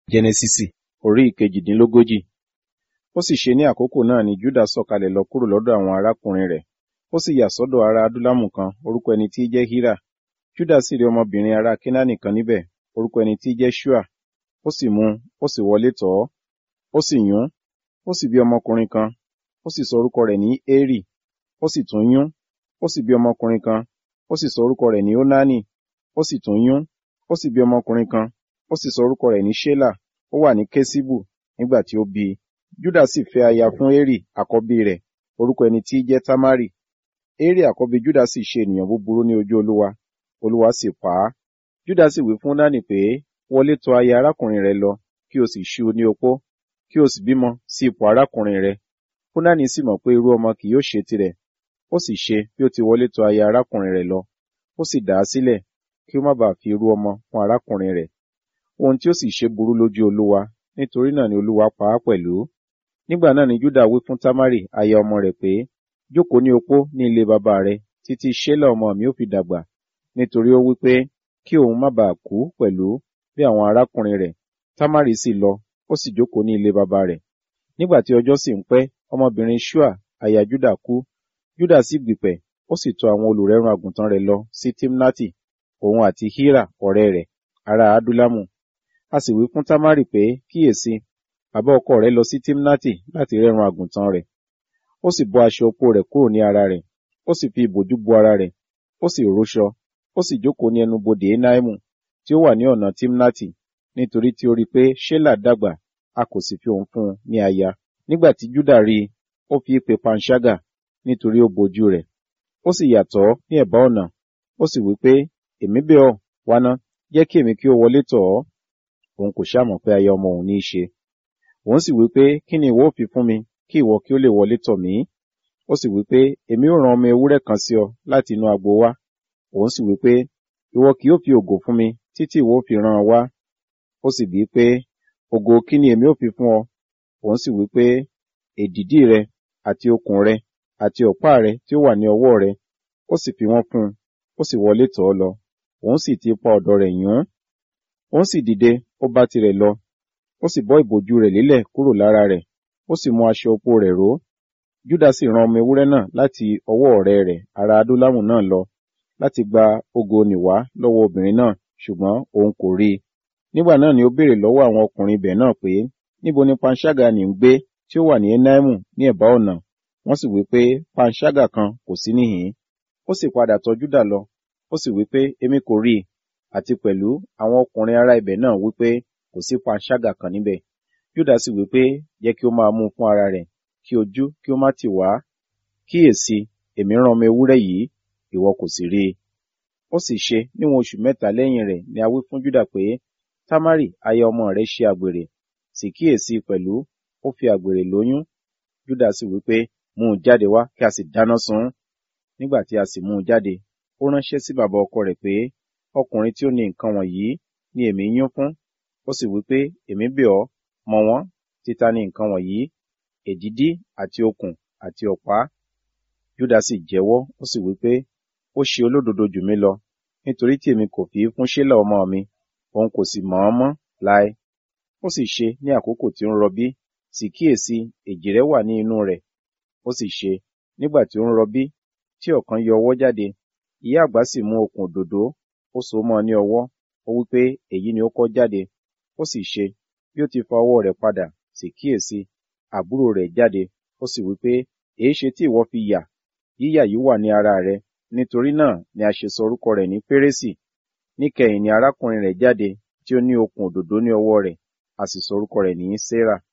Jẹ́nẹ́sísì orí ìkejìdínlógójì. Ó sì ṣe ní àkókò náà ni Júdà sọ̀kalẹ̀ lọ kúrò lọ́dọ̀ àwọn arákùnrin rẹ̀. Ó sì yà sọ́dọ̀ ará Adúlámù kan, orúkọ ẹni tí í jẹ́ Hírà. Júdà sì rí ọmọbìnrin ará Kénáánì kan níbẹ̀, orúkọ ẹni tí í jẹ́ Ṣúà. Ó sì mú un, ó sì wọlé tọ̀ ọ́. Ó sì yún ún, ó sì bí ọmọkùnrin kan, ó sì sọ orúkọ rẹ̀ ní Érì. Ó sì tún yún ún, ó sì bí ọmọkùnrin kan, ó sì sọ orúkọ rẹ̀ ní Ónánì. Ó sì tún yún ún, ó sì bí ọmọkùnrin kan, ó sì sọ orúkọ rẹ̀ ní Ṣélà. Ó wà ní Kéṣíbù nígbà tí ó bí i. Júdà sì fẹ́ aya fún Érì àkọ́bí rẹ̀, orúkọ ẹni tí í jẹ́ Támárì. Érì àkọ́bí Júdà sì ṣe ènìyàn búburú ní ojú Olúwa, Olúwa sì pa á. Júdà sì wí fún Ónánì pé, wọlé tọ̀ aya arákùnrin rẹ lọ, kí o sì ṣú u ní opó, kí o sì bímọ sí ipò arákùnrin rẹ. Ónánì sì mọ̀ pé irú ọmọ kì yóò ṣe tirẹ̀. Ó sì ṣe bí ó ti wọlé tọ̀ aya arákùnrin rẹ̀ lọ. Ó sì dà á sílẹ̀, kí ó má baà fi irú ọmọ fún arákùnrin rẹ̀. Ohun tí ó sì ṣe burú lójú Olúwa, nítorí náà ni Olúwa pa á pẹ̀lú. Nígbà náà ni Júdà wí fún Támárì aya ọmọ rẹ̀ pé, jókòó ní opó ní ilé bàbá rẹ, títí Ṣélà ọmọ mi ó fi dàgbà, nítorí ó wí pé, kí òun má baà kú pẹ̀lú bí àwọn arákùnrin rẹ̀. Támárì sì lọ, ó sì jókòó ní ilé bàbá rẹ̀. Nígbà tí ọjọ́ sì ń pẹ́, ọmọbìnrin Ṣúà aya Júdà kú. Júdà sì gbìpẹ̀, ó sì tọ̀ àwọn olùrẹ́run àgùntàn rẹ̀ lọ sí Tímnátì, òun àti Hírà ọ̀rẹ́ rẹ̀, ará Adúlámù. A sì wí fún Támárì pé, kíyèsi, bàbá ọkọ rẹ̀ lọ sí Tímnátì láti rẹ́run àgùntàn rẹ̀. Ó sì bọ́ aṣọ opó rẹ̀ kúrò ní ara rẹ̀, ó sì fi ìbòjú bo ara rẹ̀, ó sì róṣọ, ó sì jókòó ní ẹnu bodè Énáímù, tí ó wà ní ọ̀nà Tímnátì, nítorí tí ó rí i pé Ṣélà dàgbà, a kò sì fi òun fún un ní aya. Nígbà tí Júdà rí i, ó fi í pe panṣágà, nítorí ó bojú rẹ̀. Ó sì yà tọ̀ ọ́ ní ẹ̀bá ọ̀nà, ó sì wí pé, èmi bẹ̀ ọ́, wá ná, jẹ́ kí èmi kí ó wọlé tọ̀ ọ́. Òun kò ṣá mọ̀ pé aya ọmọ òun ní í ṣe. Òun sì wí pé, kí ni ìwọ ó fi fún mi, kí ìwọ kí ó lè wọlé tọ̀ mí? Ó sì wí pé, èmi ó rán ọmọ ewúrẹ́ kan sí ọ láti inú agbo wá. Òun sì wí pé, ìwọ kì yóò fi ògo fún mi títí ìwọ ó fi rán an wá. Ó sì bí pé, ògo kí ni èmi ó fi fún ọ? Òun sì wí pé, èdìdí rẹ àti okùn rẹ àti ọ̀pá rẹ tí ó wà ní ọwọ́ rẹ. Ó sì fi wọ́n fún un, ó sì wọlé tọ̀ ọ́ lọ. Òun sì ti ipa ọ̀dọ̀ rẹ̀ yún ún. Òun sì dìde, ó bá tirẹ̀ lọ. Ó sì bọ́ ìbòjú rẹ̀ lélẹ̀ kúrò lára rẹ̀, ó sì mú aṣọ opó rẹ̀ ró. Júdà sì rán ọmọ ewúrẹ́ náà láti ọwọ́ ọ̀rẹ́ rẹ̀ ará Adúlámù náà lọ, láti gba ògo nì wá lọ́wọ́ obìnrin náà, ṣùgbọ́n òun kò rí i. Nígbà náà ni ó béèrè lọ́wọ́ àwọn ọkùnrin ibẹ̀ náà pé, níbo ni panṣágà nì ń gbé tí ó wà ní Énáímù ní ẹ̀bá ọ̀nà? Wọ́n sì wí pé, panṣágà kan kò sí níhìn-ín. Ó sì padà tọ̀ Júdà lọ, ó sì wí pé, èmi kò rí i. Àti pẹ̀lú àwọn ọkùnrin ará ibẹ̀ náà wí pé, kò sí panṣágà kan níbẹ̀. Júdà sì wí pé, jẹ́ kí ó máa mú un fún ara rẹ̀, kí ojú kí ó má tì wá. Kíyèsi, èmi rán ọmọ ewúrẹ́ yìí, ìwọ kò sì rí i. Ó sì ṣe níwọ̀n oṣù mẹ́ta lẹ́yìn rẹ̀ ni a wí fún Júdà pé, Támárì aya ọmọ rẹ̀ ṣe àgbèrè, sì kíyèsi pẹ̀lú, ó fi àgbèrè lóyún. Júdà sì wí pé, mú un jáde wá kí a sì dáná sun ún. Nígbà tí a sì mú un jáde, ó ránṣẹ́ sí bàbá ọkọ rẹ̀ pé, ọkùnrin tí ó ní nǹkan wọ̀nyí ni èmi yún fún. Ó sì wí pé, èmi bẹ̀ ọ́, mọ̀ wọ́n, títa ni nǹkan wọ̀nyí, èdìdí àti okùn àti ọ̀pá. Júdà sì jẹ́wọ́, ó sì wí pé, ó ṣe olódodo jù mí lọ, nítorí tí èmi kò fi í fún Ṣélà ọmọ mi, òun kò sì mọ̀ ọ́n mọ́ láé. Ó sì ṣe ní àkókò tí ó ń rọbí, sì kíyèsi, èjìrẹ́ wà ní inú rẹ̀. Ó sì ṣe, nígbà tí ó ń rọbí, tí ọ̀kan yọ ọwọ́ jáde, ìyá àgbà sì mú okùn òdòdó, ó so mọ́ ọ ní ọwọ́, ó wí pé, èyí ni ó kọ́ jáde. Ó sì ṣe, bí ó ti fa ọwọ́ rẹ̀ padà, sì kíyèsi, àbúrò rẹ̀ jáde, ó sì wí pé, èéṣe tí ìwọ fi yà? Yíyà yìí wà ní ara rẹ, nítorí náà ni a ṣe sọ orúkọ rẹ̀ ní Pérésì. Níkẹyìn ni arákùnrin rẹ̀ jáde, tí ó ní okùn òdòdó ní ọwọ́ rẹ̀, a sì sọ orúkọ rẹ̀ ní Sérà.